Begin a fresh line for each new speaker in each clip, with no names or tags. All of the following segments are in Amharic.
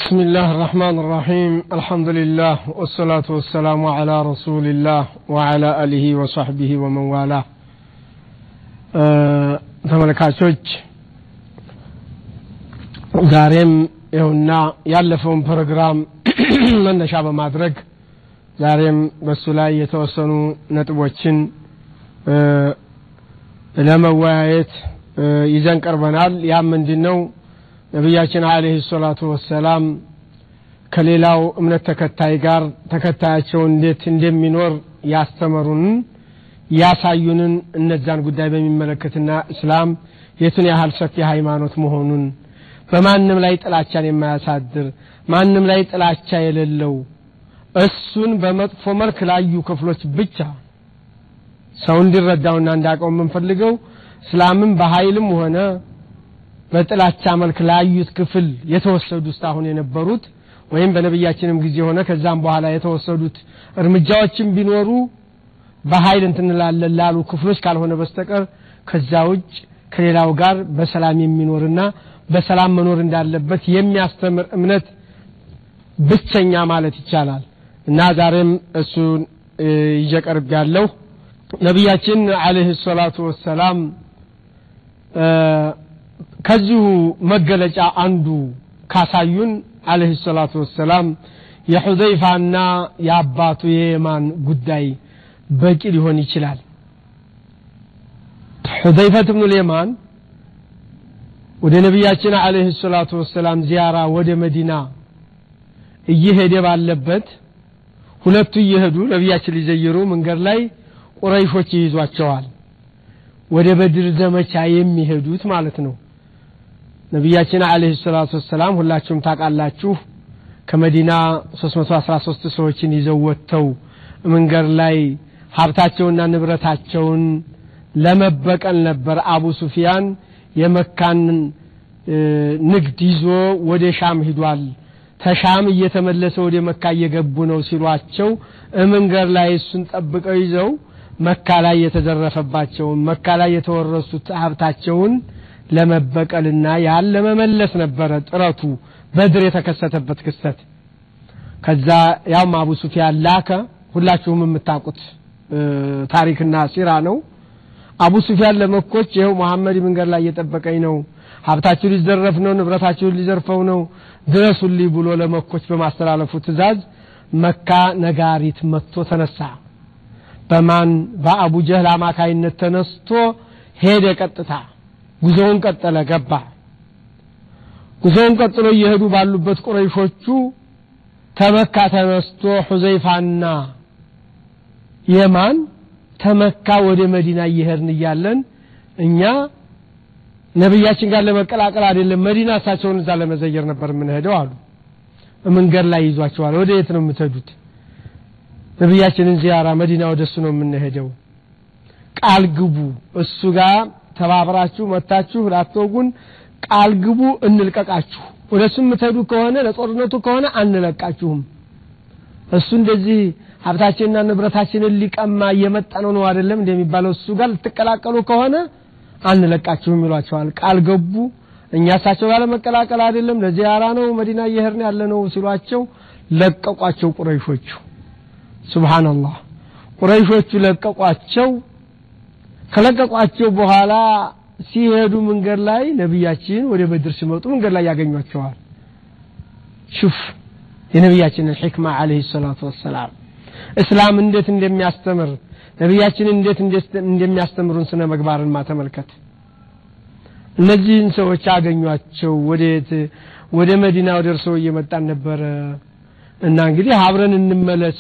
بسم الله الرحمن الرحيم الحمد لله والصلاة والسلام على رسول الله وعلى آله وصحبه ومن والاه ተመልካቾች ዛሬም ይኸውና ያለፈውን ፕሮግራም መነሻ በማድረግ ዛሬም በሱ ላይ የተወሰኑ ነጥቦችን ለመወያየት ይዘን ቀርበናል ያም ምንድን ነው ነቢያችን አለህ ሰላቱ ወሰላም ከሌላው እምነት ተከታይ ጋር ተከታያቸው እንዴት እንደሚኖር ያስተመሩንን ያሳዩንን እነዛን ጉዳይ በሚመለከትና እስላም የቱን ያህል ሰፊ ሃይማኖት መሆኑን በማንም ላይ ጥላቻን የማያሳድር ማንም ላይ ጥላቻ የሌለው እሱን በመጥፎ መልክ ላዩ ክፍሎች ብቻ ሰው እንዲረዳውና እንዳቀው የምንፈልገው እስላምን በኃይልም ሆነ በጥላቻ መልክ ላዩት ክፍል የተወሰዱ ውስጥ አሁን የነበሩት ወይም በነቢያችንም ጊዜ ሆነ ከዛም በኋላ የተወሰዱት እርምጃዎችን ቢኖሩ በኃይል እንትንላለን ላሉ ክፍሎች ካልሆነ በስተቀር ከዛ ውጭ ከሌላው ጋር በሰላም የሚኖርና በሰላም መኖር እንዳለበት የሚያስተምር እምነት ብቸኛ ማለት ይቻላል እና ዛሬም እሱን ይጀቀርብ ያለው ነቢያችን አለህ ሰላቱ ወሰላም ከዚሁ መገለጫ አንዱ ካሳዩን አለህ ሰላቱ ወሰላም የሑዘይፋና የአባቱ የየማን ጉዳይ በቂ ሊሆን ይችላል ሑዘይፈት ብኑ ልየማን ወደ ነቢያችን አለህ ሰላቱ ወሰላም ዚያራ ወደ መዲና እየሄደ ባለበት ሁለቱ እየሄዱ ነቢያችን ሊዘይሩ መንገድ ላይ ቁረይሾች ይይዟቸዋል ወደ በድር ዘመቻ የሚሄዱት ማለት ነው ነቢያችን አለህ ሰላቱ ወሰላም ሁላችሁም ታውቃላችሁ ከመዲና 313 ሰዎችን ይዘው ወጥተው መንገድ ላይ ሀብታቸውና ንብረታቸውን ለመበቀል ነበር አቡ ሱፊያን የመካን ንግድ ይዞ ወደ ሻም ሂዷል ተሻም እየተመለሰ ወደ መካ እየገቡ ነው ሲሏቸው መንገድ ላይ እሱን ጠብቀው ይዘው መካ ላይ የተዘረፈባቸውን መካ ላይ የተወረሱት ሀብታቸውን ለመበቀልና ያን ለመመለስ ነበረ ጥረቱ በድር የተከሰተበት ክስተት ከዛ ያውም አቡ ሱፊያን ላከ ሁላችሁም የምታውቁት ታሪክና ሲራ ነው አቡ ሱፊያን ለመኮች ይኸው መሐመድ መንገድ ላይ እየጠበቀኝ ነው ሀብታችሁ ሊዘረፍ ነው ንብረታችሁን ሊዘርፈው ነው ድረሱልኝ ብሎ ለመኮች በማስተላለፉ ትእዛዝ መካ ነጋሪት መጥቶ ተነሳ በማን በአቡ ጀህል አማካይነት ተነስቶ ሄደ ቀጥታ ጉዞውን ቀጠለ ገባ ጉዞውን ቀጥሎ እየሄዱ ባሉበት ቁረይሾቹ ተመካ ተነስቶ ሑዘይፋና የማን ተመካ ወደ መዲና እየሄድን እያለን እኛ ነቢያችን ጋር ለመቀላቀል አይደለም መዲና እሳቸውን እዛ ለመዘየር ነበር የምንሄደው አሉ መንገድ ላይ ይዟቸዋል ወደ የት ነው የምትሄዱት ነቢያችንን ዚያራ መዲና ወደ እሱ ነው የምንሄደው ቃል ግቡ እሱ ጋር ተባብራችሁ መታችሁ ላትወጉን ቃል ግቡ እንልቀቃችሁ ወደ እሱ የምትሄዱ ከሆነ ለጦርነቱ ከሆነ አንለቃችሁም እሱ እንደዚህ ሀብታችንና ንብረታችንን ሊቀማ እየመጣ ነው ነው አይደለም እንደሚባለው እሱ ጋር ልትቀላቀሉ ከሆነ አንለቃችሁም ይሏቸዋል ቃል ገቡ እኛ እሳቸው ጋር ለመቀላቀል አይደለም ለዚያራ ነው መዲና እየሄድን ያለ ነው ሲሏቸው ለቀቋቸው ቁረይሾቹ ሱብሃንአላህ ቁረይሾቹ ለቀቋቸው ከለቀቋቸው በኋላ ሲሄዱ መንገድ ላይ ነቢያችን ወደ በድር ሲመጡ መንገድ ላይ ያገኟቸዋል ሹፍ የነቢያችንን ሕክማ አለህ ሰላቱ ወሰላም እስላም እንዴት እንደሚያስተምር ነቢያችን እንዴት እንደሚያስተምሩን ስነ መግባርን ማተመልከት እነዚህን ሰዎች አገኟቸው ወዴት ወደ መዲና ወደ እርሰው እየመጣን ነበረ እና እንግዲህ አብረን እንመለስ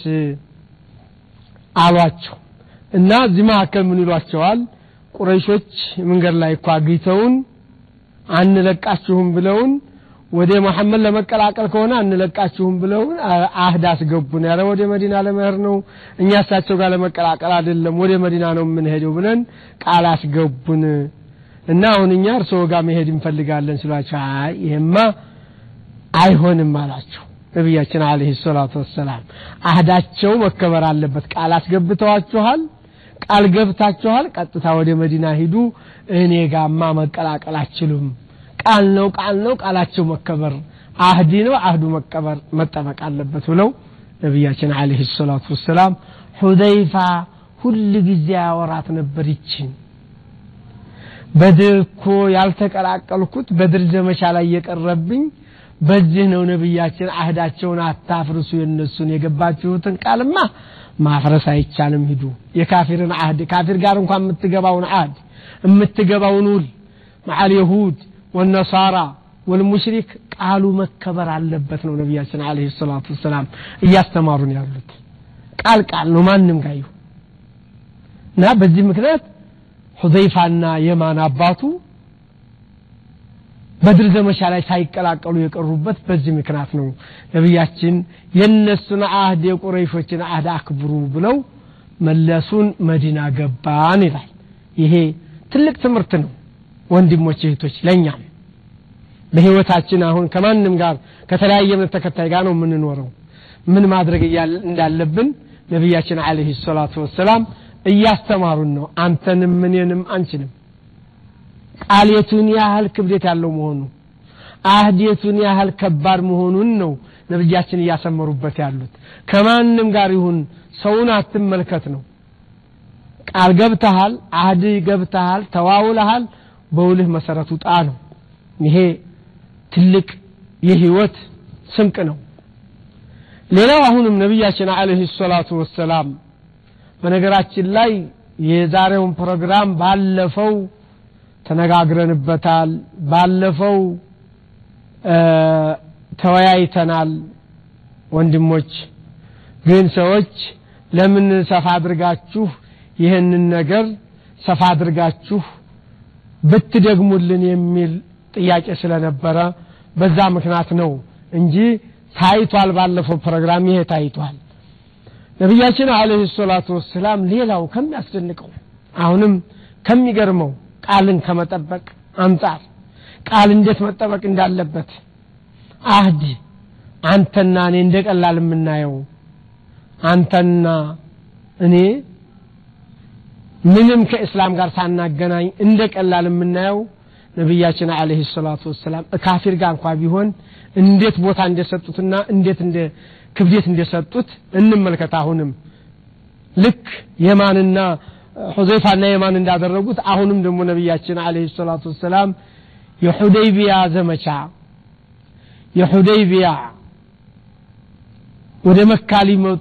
አሏቸው እና እዚህ መካከል ምን ይሏቸዋል ቁረይሾች መንገድ ላይ እኮ አግኝተውን አንለቃችሁም ብለውን ወደ መሐመድ ለመቀላቀል ከሆነ አንለቃችሁም ብለውን አህድ አስገቡን ያለ ወደ መዲና ለመሄድ ነው እኛ እሳቸው ጋር ለመቀላቀል አይደለም ወደ መዲና ነው የምንሄደው ብለን ቃል አስገቡን እና አሁን እኛ እርስዎ ጋር መሄድ እንፈልጋለን ሲሏቸው አይ ይሄማ አይሆንም አላቸው ነቢያችን አለህ ሰላቱ ወሰላም አህዳቸው መከበር አለበት ቃል አስገብተዋችኋል ቃል ገብታችኋል ቀጥታ ወደ መዲና ሂዱ እኔ ጋማ መቀላቀል አችሉም ቃል ነው ቃል ነው ቃላቸው መከበር አህዲ ነው አህዱ መቀበር መጠበቅ አለበት ብለው ነቢያችን አለህ ሰላቱ ወሰላም ሁዘይፋ ሁል ጊዜ ያወራት ነበር ይችን በድር እኮ ያልተቀላቀልኩት በድር ዘመቻ ላይ የቀረብኝ በዚህ ነው ነቢያችን አህዳቸውን አታፍርሱ የነሱን የገባችሁትን ቃልማ ማፍረስ አይቻልም ሂዱ የካፊርን አህድ ካፊር ጋር እንኳን የምትገባውን አህድ የምትገባውን ውል መዓል የሁድ ወነሳራ ወልሙሽሪክ ቃሉ መከበር አለበት ነው ነቢያችን አለ ሰላቱ ወሰላም እያስተማሩን ያሉት ቃል ቃል ነው ማንም ጋር ይሁን እና በዚህ ምክንያት ሁዘይፋና የማን አባቱ በድር ዘመቻ ላይ ሳይቀላቀሉ የቀሩበት በዚህ ምክንያት ነው ነቢያችን የእነሱን አህድ የቁረይሾችን አህድ አክብሩ ብለው መለሱን መዲና ገባን ይላል ይሄ ትልቅ ትምህርት ነው ወንድሞች እህቶች ለእኛም በህይወታችን አሁን ከማንም ጋር ከተለያየ እምነት ተከታይ ጋር ነው የምንኖረው ምን ማድረግ እንዳለብን ነቢያችን አለህ ሰላቱ ወሰላም እያስተማሩን ነው አንተንም እኔንም አንችንም ቃሌቱን ያህል ክብደት ያለው መሆኑ አህዴቱን ያህል ከባድ መሆኑን ነው ነብያችን እያሰመሩበት ያሉት ከማንም ጋር ይሁን ሰውን አትመልከት ነው ቃል ገብተሃል አህድ ገብተሃል ተዋውለሃል በውልህ መሰረቱ ጣ ነው ይሄ ትልቅ የህይወት ስንቅ ነው ሌላው አሁንም ነቢያችን አለህ ሰላቱ ወሰላም በነገራችን ላይ የዛሬውን ፕሮግራም ባለፈው ተነጋግረንበታል ባለፈው ተወያይተናል ወንድሞች ግን ሰዎች ለምን ሰፋ አድርጋችሁ ይህንን ነገር ሰፋ አድርጋችሁ ብትደግሙልን የሚል ጥያቄ ስለነበረ በዛ ምክንያት ነው እንጂ ታይቷል ባለፈው ፕሮግራም ይሄ ታይቷል ነቢያችን አለህ ሰላቱ ወሰላም ሌላው ከሚያስደንቀው አሁንም ከሚገርመው ቃልን ከመጠበቅ አንጻር ቃል እንዴት መጠበቅ እንዳለበት አህድ አንተና እኔ እንደ ቀላል የምናየው አንተና እኔ ምንም ከእስላም ጋር ሳናገናኝ እንደ ቀላል የምናየው ነቢያችን አለህ ሰላቱ ወሰላም ካፊር ጋር እንኳ ቢሆን እንዴት ቦታ እንደሰጡትና እንዴት እንደ ክብደት እንደሰጡት እንመልከት አሁንም ልክ የማንና ሁዘይፋና የማን እንዳደረጉት አሁንም ደግሞ ነቢያችን አለህ ሰላቱ ወሰላም የሁደይቢያ ዘመቻ የሁደይቢያ ወደ መካ ሊመጡ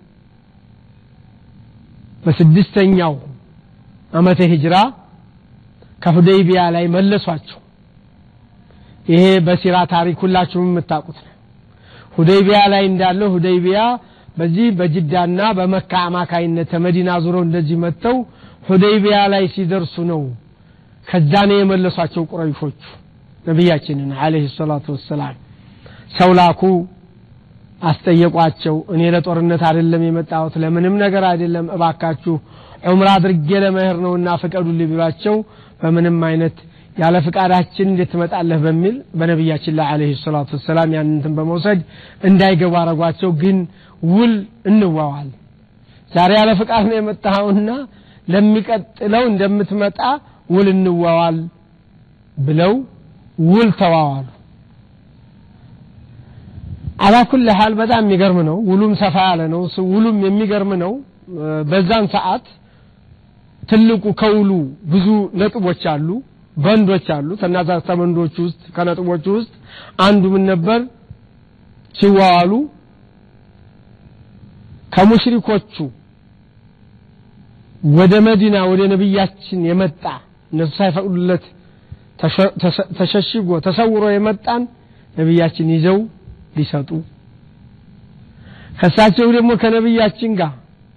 በስድስተኛው አመተ ሂጅራ ከሁደይቢያ ላይ መለሷቸው ይሄ በሲራ ታሪክ ሁላችሁም የምታውቁት ነው ሁደይቢያ ላይ እንዳለው ሁደይቢያ በዚህ በጅዳና በመካ አማካይነት ተመዲና ዙረው እንደዚህ መጥተው ሁደይቢያ ላይ ሲደርሱ ነው ከዛ ነው የመለሷቸው ቁረይሾቹ ነቢያችንን አለህ ሰላቱ ወሰላም ሰው ላኩ አስጠየቋቸው እኔ ለጦርነት አይደለም የመጣሁት ለምንም ነገር አይደለም እባካችሁ ዑምራ አድርጌ ለመሄድ ነውና ፍቀዱልኝ ቢሏቸው በምንም አይነት ያለ ፍቃዳችን እንዴት ትመጣለህ በሚል በነቢያችን ላይ አለህ ሰላቱ ወሰላም ያንንትን በመውሰድ እንዳይገቡ አረጓቸው ግን ውል እንዋዋል ዛሬ ያለ ፍቃድ ነው የመጣኸውና ለሚቀጥለው እንደምትመጣ ውል እንዋዋል ብለው ውል ተዋዋሉ አላኩል ሀል በጣም የሚገርም ነው ውሉም ሰፋ ያለ ነው ውሉም የሚገርም ነው በዛን ሰዓት ትልቁ ከውሉ ብዙ ነጥቦች አሉ በንዶች አሉ ከናዛ ተመንዶች ውስጥ ከነጥቦች ውስጥ አንዱ ምን ነበር ሲዋዋሉ ከሙሽሪኮቹ ወደ መዲና ወደ ነቢያችን የመጣ እነሱ ሳይፈቅዱለት ተሸሽጎ ተሰውሮ የመጣን ነቢያችን ይዘው ሊሰጡ ከሳቸው ደግሞ ከነቢያችን ጋር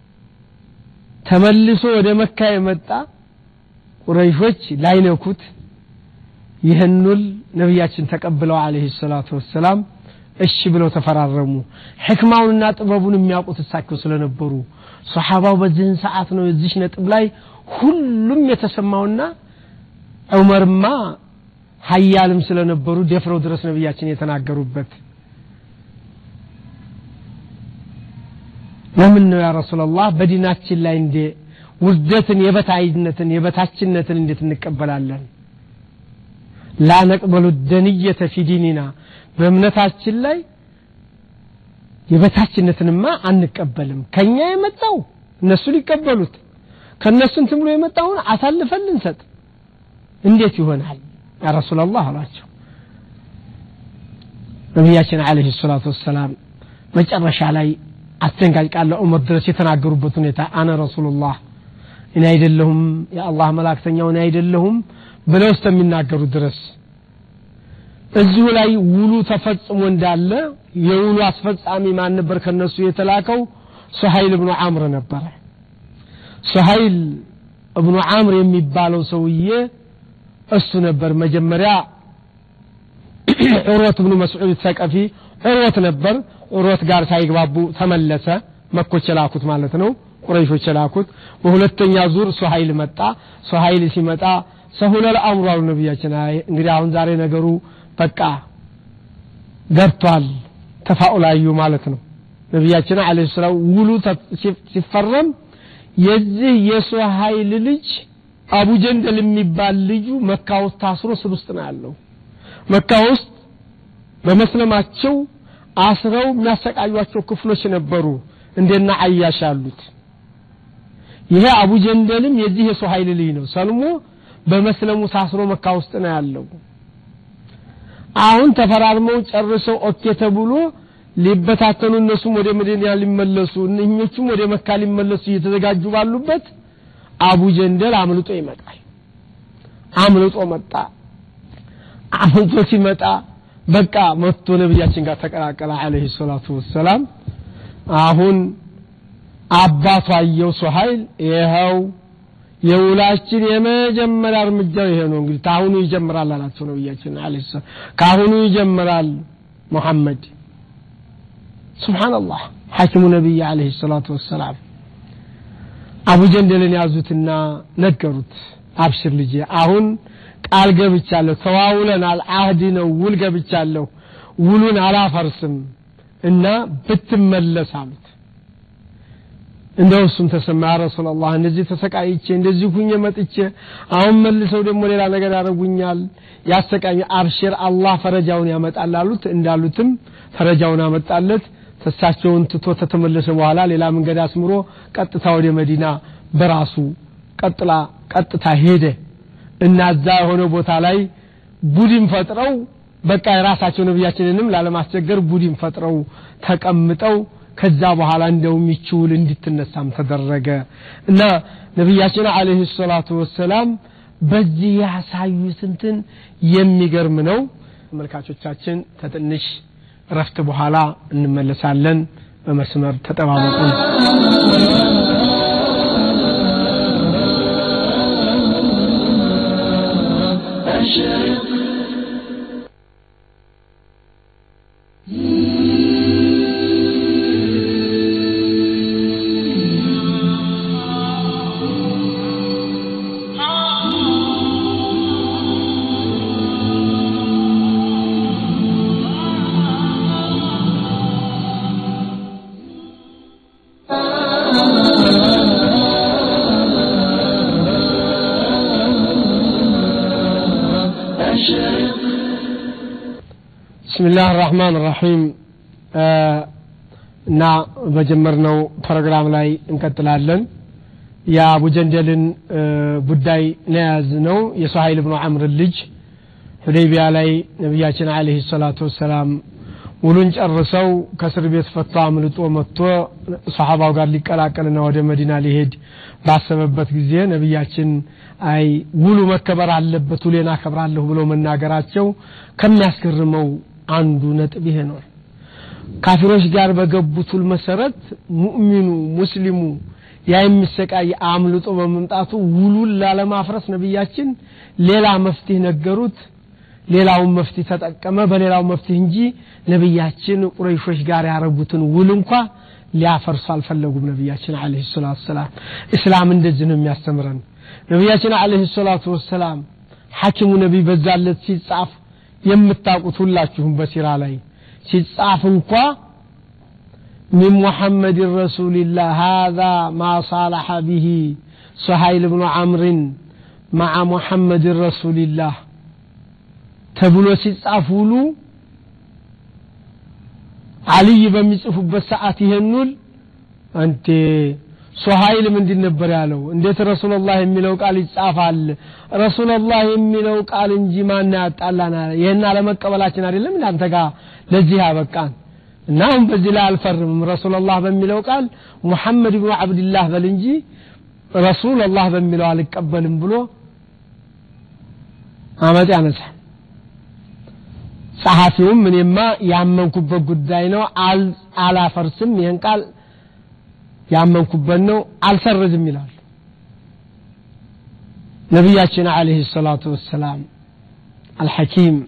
ተመልሶ ወደ መካ የመጣ ቁረይሾች ላይነኩት ይህኑል ነቢያችን ተቀብለው አለህ ሰላቱ ወሰላም እሺ ብለው ተፈራረሙ ሕክማውንና ጥበቡን የሚያውቁት እሳቸው ስለነበሩ ሰሓባው በዚህን ሰዓት ነው የዚች ነጥብ ላይ ሁሉም የተሰማውና ዑመርማ ሀያልም ስለነበሩ ደፍረው ድረስ ነቢያችን የተናገሩበት ለምን ነው ያ ረሱላላህ በዲናችን ላይ እንደ ውርደትን የበታይነትን የበታችነትን እንዴት እንቀበላለን ላ ነቅበሉ ደንየተ ፊ ዲኒና በእምነታችን ላይ የበታችነትንማ አንቀበልም ከኛ የመጣው እነሱ ሊቀበሉት ከእነሱ እንትን ብሎ የመጣውን አሳልፈን ልንሰጥ እንዴት ይሆናል ያ ረሱላላህ አሏቸው ነቢያችን አለህ ሰላቱ ወሰላም መጨረሻ ላይ አስደንጋጭ ቃል ለዑመር ድረስ የተናገሩበት ሁኔታ አነ ረሱሉላህ እኔ አይደለሁም የአላህ መላእክተኛው እኔ አይደለሁም ብለው እስከሚናገሩ ድረስ እዚሁ ላይ ውሉ ተፈጽሞ እንዳለ የውሉ አስፈጻሚ ማን ነበር ከነሱ የተላከው ሱሀይል እብኑ አምር ነበረ ሱሀይል እብኑ አምር የሚባለው ሰውዬ እሱ ነበር መጀመሪያ ዑሮት ብኑ መስዑድ ተቀፊ ዑሮት ነበር ዑሮት ጋር ሳይግባቡ ተመለሰ መኮች የላኩት ማለት ነው ቁረይሾች የላኩት በሁለተኛ ዙር ሱሀይል መጣ ሱሀይል ሲመጣ ሰሁለል አምሩ አሉ ነቢያችን አይ እንግዲህ አሁን ዛሬ ነገሩ በቃ ገብቷል ተፋኡላዩ ማለት ነው ነቢያችን አለ ሰላም ውሉ ሲፈረም የዚህ የሱሀይል ልጅ አቡ ጀንደል የሚባል ልጁ መካ ውስጥ ታስሮ ስር ውስጥ ነው ያለው መካ ውስጥ በመስለማቸው አስረው የሚያሰቃዩቸው ክፍሎች ነበሩ እንደና አያሽ አሉት ይሄ አቡ ጀንደልም የዚህ የሱሀይል ልጅ ነው ሰልሞ በመስለሙ ታስሮ መካ ውስጥ ነው ያለው አሁን ተፈራርመው ጨርሰው ኦኬ ተብሎ ሊበታተኑ እነሱም ወደ መዲና ሊመለሱ እነኞቹም ወደ መካ ሊመለሱ እየተዘጋጁ ባሉበት አቡ ጀንደል አምልጦ ይመጣል አምልጦ መጣ አምልጦ ሲመጣ በቃ መጥቶ ነብያችን ጋር ተቀላቀለ አለይሂ ሰላቱ ወሰላም አሁን አባቱ አየው ሱሀይል ይኸው የውላችን የመጀመሪያ እርምጃው ይሄ ነው እንግዲህ ካሁኑ ይጀምራል አላቸው ነብያችን አለይሂ ሰላም ካሁኑ ይጀምራል ሙሐመድ ሱብሃንአላህ ሐኪሙ ነብይ አለይሂ ሰላቱ ወሰላም አቡ ጀንደልን ያዙትና ነገሩት አብሽር ልጄ አሁን ቃል ገብቻለሁ ተዋውለናል አህድ ነው ውል ገብቻለሁ ውሉን አላፈርስም እና ብትመለስ አሉት እንደው እሱም ተሰማ ያ ረሱላላህ እንደዚህ ተሰቃይቼ እንደዚህ ሁኜ መጥቼ አሁን መልሰው ደግሞ ሌላ ነገር ያደርጉኛል ያሰቃኝ አብሽር አላህ ፈረጃውን ያመጣል አሉት እንዳሉትም ፈረጃውን አመጣለት እሳቸውን ትቶ ተተመለሰ በኋላ ሌላ መንገድ አስምሮ ቀጥታ ወደ መዲና በራሱ ቀጥላ ቀጥታ ሄደ እና እዛ የሆነ ቦታ ላይ ቡድን ፈጥረው በቃ የራሳቸው ነቢያችንንም ላለማስቸገር ቡድን ፈጥረው ተቀምጠው ከዛ በኋላ እንደውም ይችውል እንድትነሳም ተደረገ እና ነቢያችን አለህ ሰላቱ ወሰላም በዚህ ያሳዩት እንትን የሚገርም ነው ተመልካቾቻችን ተትንሽ ረፍት በኋላ እንመለሳለን በመስመር ተጠባበቁን بسم الله الرحمن الرحيم እና በጀመርነው ፕሮግራም ላይ እንቀጥላለን የአቡ ጀንደልን ጉዳይ ነያዝ ነው የሱሀይል ብኑ አምር ልጅ ሁዴቢያ ላይ ነቢያችን አለህ ሰላቱ ወሰላም ውሉን ጨርሰው ከእስር ቤት ፈቶ አምልጦ መጥቶ ሰሓባው ጋር ሊቀላቀልና ወደ መዲና ሊሄድ ባሰበበት ጊዜ ነቢያችን አይ ውሉ መከበር አለበት ውሌን አከብራለሁ ብለው መናገራቸው ከሚያስገርመው አንዱ ነጥብ ይሄ ነው ካፊሮች ጋር በገቡት ውል መሰረት ሙእሚኑ ሙስሊሙ ያ የሚሰቃይ አምልጦ በመምጣቱ ውሉን ላለማፍረስ ነቢያችን ሌላ መፍትሄ ነገሩት ሌላውን መፍትሄ ተጠቀመ በሌላው መፍትሄ እንጂ ነቢያችን ቁረይሾች ጋር ያረጉትን ውል እንኳ ሊያፈርሱ አልፈለጉም ነቢያችን አለህ ሰላቱ ወሰላም እስላም እንደዚህ ነው የሚያስተምረን ነቢያችን አለህ ሰላቱ ወሰላም ሐኪሙ ነቢይ በዛለት ሲጻፍ የምታውቁት ሁላችሁም በሲራ ላይ ሲጻፍ እንኳ من محمد رسول الله هذا ما صالح به سهيل بن عمرو مع محمد رسول الله ተብሎ ሲጻፍ ውሉ አልይ በሚጽፉበት ሰዓት ይሄን ውል አንቴ ሱሀይል ምንድን ነበር ያለው እንዴት ረሱላላህ የሚለው ቃል ይጻፋል ረሱላላህ የሚለው ቃል እንጂ ማን ያጣላናል ይህን አለመቀበላችን አይደለም እንደ አንተ ጋር ለዚህ ያበቃን እና አሁን በዚህ ላይ አልፈርምም ረሱላላህ በሚለው ቃል ሙሐመድ ብኑ አብድላህ በል እንጂ ረሱላላህ በሚለው አልቀበልም ብሎ አመጥ ያነሳል ጸሐፊውም እኔማ ያመንኩበት ጉዳይ ነው አላፈርስም ይህን ቃል ያመንኩበት ነው አልሰርዝም ይላል ነቢያችን አለህ ሰላቱ ወሰላም አልሐኪም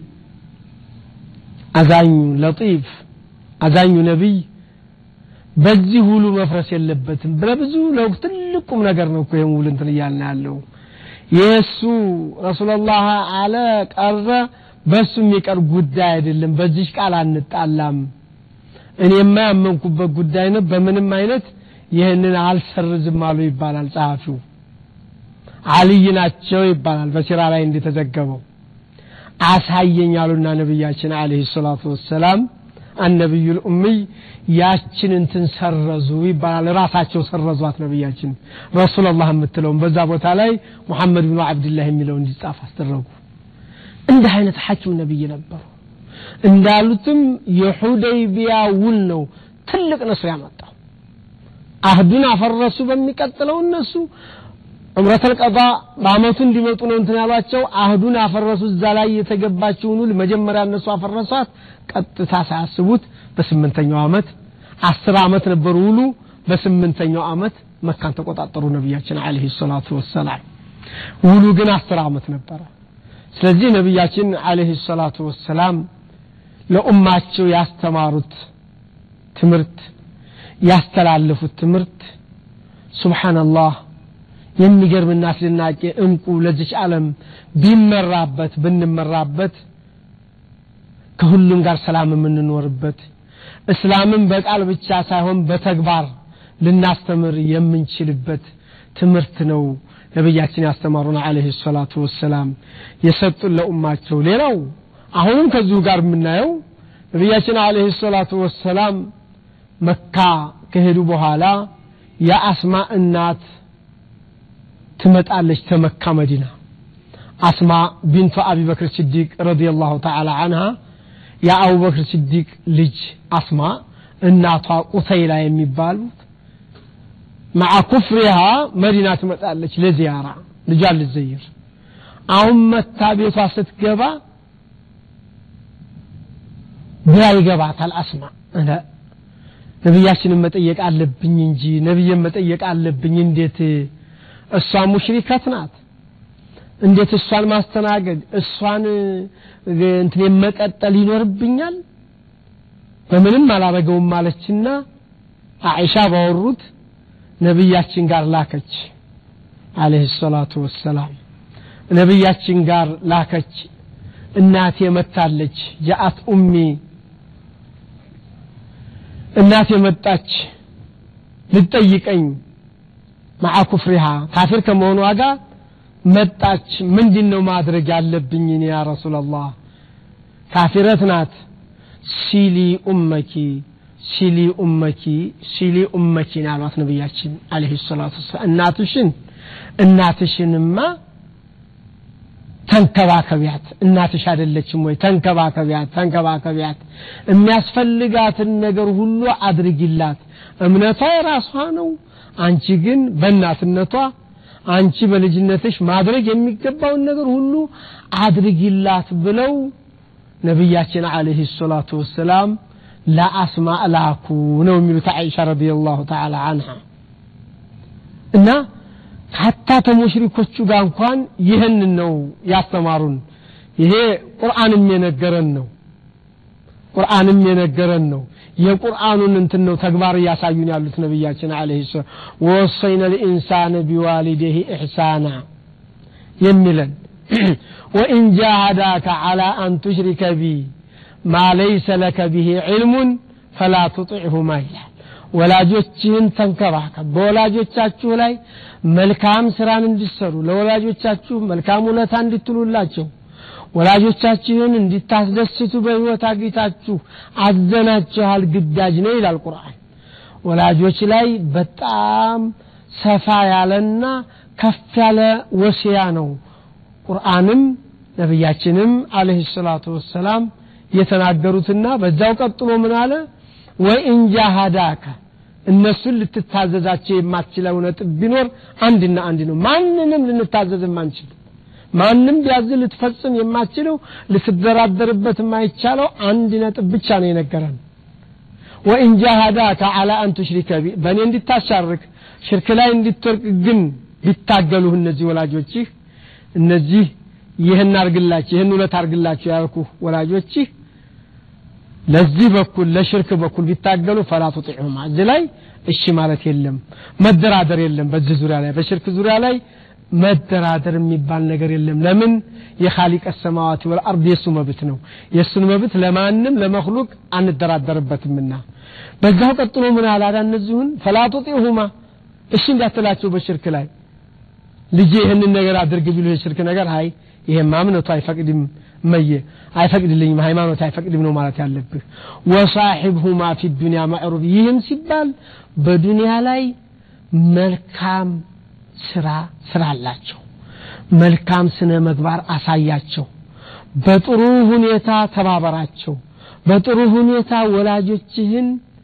አዛኙ ለጢፍ አዛኙ ነቢይ በዚህ ውሉ መፍረስ የለበትም ለብዙ ለውቅ ትልቁም ነገር ነው እኮ ይህን ውል እንትን እያልን ያለው የእሱ ረሱላላህ አለ ቀረ በእሱ የሚቀር ጉዳይ አይደለም በዚህ ቃል አንጣላም እኔማ ያመንኩበት ጉዳይ ነው በምንም አይነት ይህንን አልሰርዝም አሉ ይባላል ጸሐፊው አልይ ናቸው ይባላል በሲራ ላይ እንደተዘገበው አሳየኝ አሉና ነቢያችን አለህ ሰላቱ ወሰላም አነቢዩ ልኡምይ ያችን እንትን ሰረዙ ይባላል ራሳቸው ሰረዟት ነቢያችን ረሱላላህ የምትለውን በዛ ቦታ ላይ ሙሐመድ ብኑ አብድላህ የሚለው እንዲጻፍ አስደረጉ እንዲህ አይነት ሐኪም ነቢይ ነበሩ እንዳሉትም የሁደይቢያ ውል ነው ትልቅ ነስር ያመጣው አህዱን አፈረሱ በሚቀጥለው እነሱ ዑምረተል ቀዳ በአመቱ እንዲመጡ ነው እንትን ያሏቸው አህዱን አፈረሱ እዛ ላይ የተገባችውን ውል መጀመሪያ እነሱ አፈረሷት ቀጥታ ሳያስቡት በስምንተኛው አመት አስር አመት ነበር ውሉ በስምንተኛው አመት መካን ተቆጣጠሩ ነቢያችን አለህ ሰላቱ ወሰላም ውሉ ግን አስር አመት ነበረ ስለዚህ ነቢያችን አለህ ሰላቱ ወሰላም ለኡማቸው ያስተማሩት ትምህርት ያስተላለፉት ትምህርት ሱብሓነላህ የሚገርምና አስደናቂ እንቁ ለዚች ዓለም ቢመራበት ብንመራበት ከሁሉም ጋር ሰላም የምንኖርበት እስላምን በቃል ብቻ ሳይሆን በተግባር ልናስተምር የምንችልበት ትምህርት ነው ነቢያችን ያስተማሩን አለህ ሰላቱ ወሰላም የሰጡን ለኡማቸው ሌላው አሁንም ከዚሁ ጋር የምናየው ነቢያችን አለህ ሰላቱ ወሰላም መካ ከሄዱ በኋላ የአስማ እናት ትመጣለች ተመካ መዲና አስማ ቢንቱ አቢበክር ስዲቅ ረዲየላሁ ተዓላ አንሃ የአቡበክር ስዲቅ ልጅ አስማ እናቷ ቁተይላ የሚባሉት መዓ ኩፍሪሃ መዲና ትመጣለች ለዚያራ ልጇን ልዘይር አሁን መታ ቤቷ ስትገባ ግራ ይገባታል አስማ ነቢያችንን መጠየቅ አለብኝ እንጂ ነቢይን መጠየቅ አለብኝ እንዴት እሷ ሙሽሪከት ናት እንዴት እሷን ማስተናገድ እሷን እንትን መቀጠል ይኖርብኛል በምንም አላረገውም ማለችና አኢሻ ባወሩት ነቢያችን ጋር ላከች አለህ ሰላቱ ወሰላም ነቢያችን ጋር ላከች እናቴ መታለች ጃአት ኡሚ እናቴ መጣች ልጠይቀኝ መዓ ኩፍሪሃ ካፊር ከመሆኗ ጋር መጣች ምንድን ነው ማድረግ ያለብኝ እኔ ያ ረሱላላህ ካፊረት ናት ሲሊ ኡመኪ ሲሊ ኡመኪ ሲሊ ኡመኪን አሏት ነቢያችን አለህ ሰላቱ ወሰላም እናትሽን እናትሽንማ ተንከባከቢያት እናትሽ አይደለችም ወይ ተንከባከቢያት ተንከባከቢያት የሚያስፈልጋትን ነገር ሁሉ አድርጊላት እምነቷ የራሷ ነው አንቺ ግን በእናትነቷ አንቺ በልጅነትሽ ማድረግ የሚገባውን ነገር ሁሉ አድርጊላት ብለው ነቢያችን አለህ ሰላቱ ወሰላም ለአስማ ላኩ ነው የሚሉት አይሻ ረዲየላሁ ተዓላ አንሃ እና ሀታ ተሙሽሪኮቹ ጋር እንኳን ይህን ነው ያስተማሩን ይሄ ቁርአንም የነገረን ነው ቁርአንም የነገረን ነው የቁርአኑን እንትን ነው ተግባር እያሳዩን ያሉት ነቢያችን አለህ ሰላም ወወሰይነ ልኢንሳን ቢዋሊደህ ኢሕሳና የሚለን ወኢን ጃሃዳከ ዓላ አን ቱሽሪከ ቢ ማ ለይሰ ለከ ብሂ ዕልሙን ፈላ ትጢዕሁማ ይላል ወላጆችህን ተንከባከብ በወላጆቻችሁ ላይ መልካም ስራን እንዲሰሩ ለወላጆቻችሁ መልካም ውለታ እንድትሉላቸው ወላጆቻችሁን እንዲታስደስቱ በህይወት አግኝታችሁ አዘናችኋል ግዳጅ ነው ይላል ቁርአን ወላጆች ላይ በጣም ሰፋ ያለና ከፍ ያለ ወሲያ ነው ቁርአንም ነቢያችንም አለህ ሰላቱ ወሰላም የተናገሩትና በዛው ቀጥሎ ምን አለ ወኢን ጃሃዳከ እነሱን ልትታዘዛቸው የማትችለው ነጥብ ቢኖር አንድና አንድ ነው ማንንም ልንታዘዝ የማንችል ማንም ቢያዝ ልትፈጽም የማትችለው ልትደራደርበት የማይቻለው አንድ ነጥብ ብቻ ነው የነገረን ወኢን ጃሃዳከ አላ አን ቱሽሪከ ቢ በእኔ እንዲታሻርክ ሽርክ ላይ እንዲትወርቅ ግን ቢታገሉህ እነዚህ ወላጆችህ እነዚህ ይህን አርግላችሁ ይህን ውለት አርግላችሁ ያልኩ ወላጆችህ ለዚህ በኩል ለሽርክ በኩል ቢታገሉ ፈላ ቱጢዑማ እዚህ ላይ እሺ ማለት የለም መደራደር የለም በዚህ ዙሪያ ላይ በሽርክ ዙሪያ ላይ መደራደር የሚባል ነገር የለም ለምን የኻሊቀ ሰማዋት ወልአርድ የእሱ መብት ነው የእሱን መብት ለማንም ለመክሉቅ አንደራደርበትምና በዛው ቀጥሎ ምን አላዳ እነዚሁን ፈላ ቱጢዑማ እሺ እንዳትላቸው በሽርክ ላይ ልጄ ይህንን ነገር አድርግ ቢሉ የሽርክ ነገር አይ ይሄማ እምነቱ አይፈቅድም መየ አይፈቅድልኝም ሃይማኖት አይፈቅድም ነው ማለት ያለብህ ወሳሒብሁማ ፊ ዱንያ ማዕሩፍ ይህም ሲባል በዱንያ ላይ መልካም ስራ ስራ አላቸው መልካም ስነ ምግባር አሳያቸው በጥሩ ሁኔታ ተባበራቸው በጥሩ ሁኔታ ወላጆችህን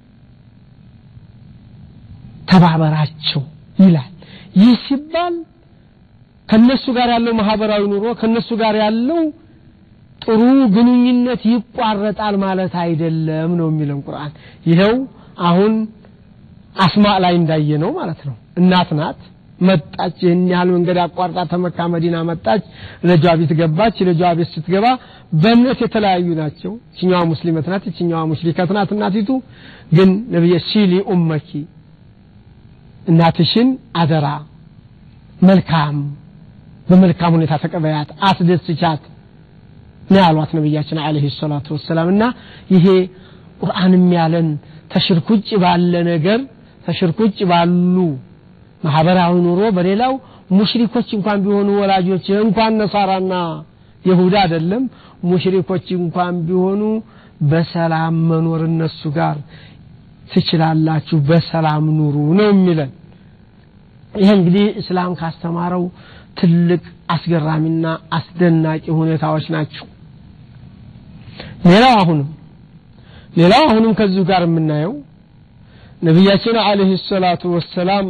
ተባበራቸው ይላል ይህ ሲባል ከነሱ ጋር ያለው ማህበራዊ ኑሮ ከነሱ ጋር ያለው ጥሩ ግንኙነት ይቋረጣል ማለት አይደለም ነው የሚለን ቁርአን ይኸው አሁን አስማ ላይ እንዳየ ነው ማለት ነው እናት ናት መጣች ይህን ያህል መንገድ አቋርጣ ተመካ መዲና መጣች ልጇ ቤት ገባች ልጇ ቤት ስትገባ በእምነት የተለያዩ ናቸው ይችኛዋ ሙስሊመት ናት ይችኛዋ ሙሽሪከት ናት እናቲቱ ግን ነቢየ ሲሊ ኡመኪ እናትሽን አደራ መልካም በመልካም ሁኔታ ተቀበያት አስደስቻት ነው ያሏት ነቢያችን አለህ ሰላቱ ወሰላም እና ይሄ ቁርአንም ያለን ተሽርክ ውጭ ባለ ነገር ተሽርክ ውጭ ባሉ ማህበራዊ ኑሮ በሌላው ሙሽሪኮች እንኳን ቢሆኑ ወላጆች እንኳን ነሳራና ይሁዳ አይደለም ሙሽሪኮች እንኳን ቢሆኑ በሰላም መኖር እነሱ ጋር ትችላላችሁ በሰላም ኑሩ ነው የሚለን ይህ እንግዲህ እስላም ካስተማረው ትልቅ አስገራሚና አስደናቂ ሁኔታዎች ናቸው ሌላው አሁንም ሌላው አሁንም ከዚሁ ጋር የምናየው ነቢያችን አለህ ሰላቱ ወሰላም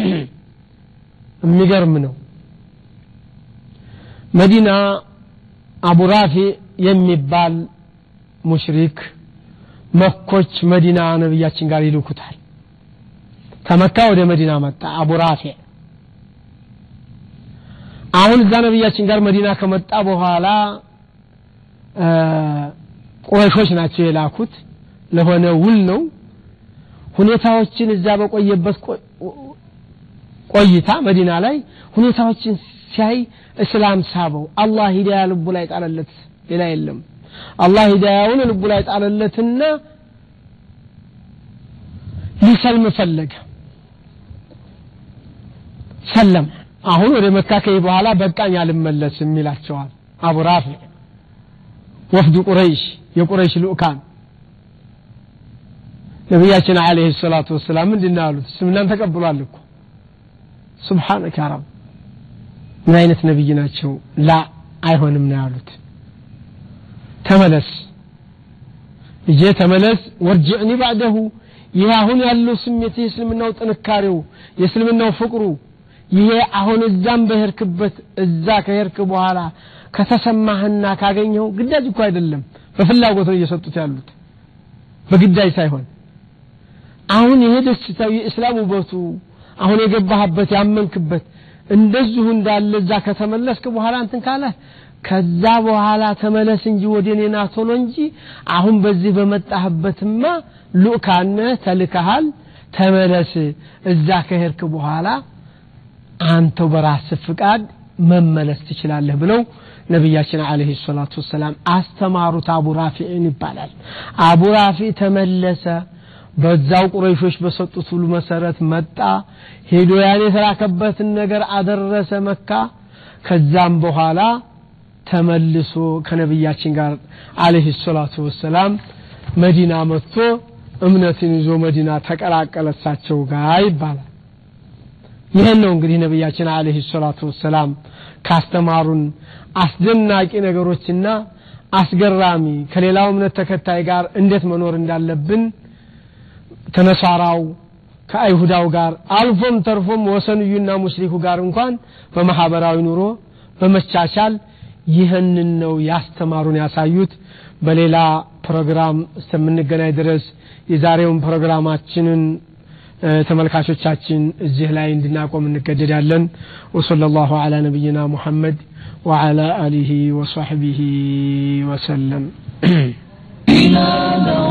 የሚገርም ነው መዲና አቡ ራፊ የሚባል ሙሽሪክ መኮች መዲና ነቢያችን ጋር ይልኩታል ከመካ ወደ መዲና መጣ አቡ ራፊ አሁን እዛ ነቢያችን ጋር መዲና ከመጣ በኋላ ቁረሾች ናቸው የላኩት ለሆነ ውል ነው ሁኔታዎችን እዛ በቆየበት ቆይታ መዲና ላይ ሁኔታዎችን ሲያይ እስላም ሳበው አላህ ሂዳያ ልቡ ላይ ጣለለት ሌላ የለም አላህ ሂዳያውን ልቡ ላይ ጣለለትና ሊሰልም ፈለገ ሰለም አሁን ወደ መካ ከሄ በኋላ በቃኝ አልመለስም ይላቸዋል አቡ ራፊ ወፍዱ ቁረይሽ የቁረይሽ ልኡካን ነቢያችን አለህ ሰላቱ ወሰላም ምንድን ያሉት እስልምናን ተቀብሏል እኮ ሱብሓነከ ረብ ምን አይነት ነቢይ ናቸው ላ አይሆንም ነው ያሉት ተመለስ ልጄ ተመለስ ወርጅዕኒ ባዕደሁ ይህ አሁን ያለው ስሜት የእስልምናው ጥንካሬው የእስልምናው ፍቅሩ ይሄ አሁን እዛም በሄርክበት እዛ ከሄርክ በኋላ ከተሰማህና ካገኘው ግዳጅ እኮ አይደለም በፍላጎት ነው እየሰጡት ያሉት በግዳጅ ሳይሆን አሁን ይሄ ደስታው የእስላም ውበቱ አሁን የገባህበት ያመንክበት እንደዚሁ እንዳለ እዛ ከተመለስክ በኋላ እንትን ካለ ከዛ በኋላ ተመለስ እንጂ ወደ እኔና ቶሎ እንጂ አሁን በዚህ በመጣህበትማ ሉካነ ተልከሃል ተመለስ እዛ ከሄድክ በኋላ አንተው በራስ ፍቃድ መመለስ ትችላለህ ብለው ነቢያችን አለህ ሰላቱ ወሰላም አስተማሩት አቡ ራፊዕን ይባላል አቡ ራፊ ተመለሰ በዛው ቁረይሾች በሰጡት ሁሉ መሰረት መጣ ሄዶ ያን የተላከበትን ነገር አደረሰ መካ ከዛም በኋላ ተመልሶ ከነቢያችን ጋር አለህ ሰላቱ ወሰላም መዲና መጥቶ እምነትን ይዞ መዲና ተቀላቀለ እሳቸው ጋር ይባላል ይህን ነው እንግዲህ ነቢያችን አለህ ሰላቱ ወሰላም ካስተማሩን አስደናቂ ነገሮችና አስገራሚ ከሌላው እምነት ተከታይ ጋር እንዴት መኖር እንዳለብን ከነሳራው ከአይሁዳው ጋር አልፎም ተርፎም ወሰንዩና ሙሽሪኩ ጋር እንኳን በማህበራዊ ኑሮ በመቻቻል ይህንን ነው ያስተማሩን ያሳዩት በሌላ ፕሮግራም እስከምንገናኝ ድረስ የዛሬውን ፕሮግራማችንን ተመልካቾቻችን እዚህ ላይ እንድናቆም እንገደዳለን ወሰለ ላሁ አላ ነቢይና ሙሐመድ وعلى آله وصحبه وسلم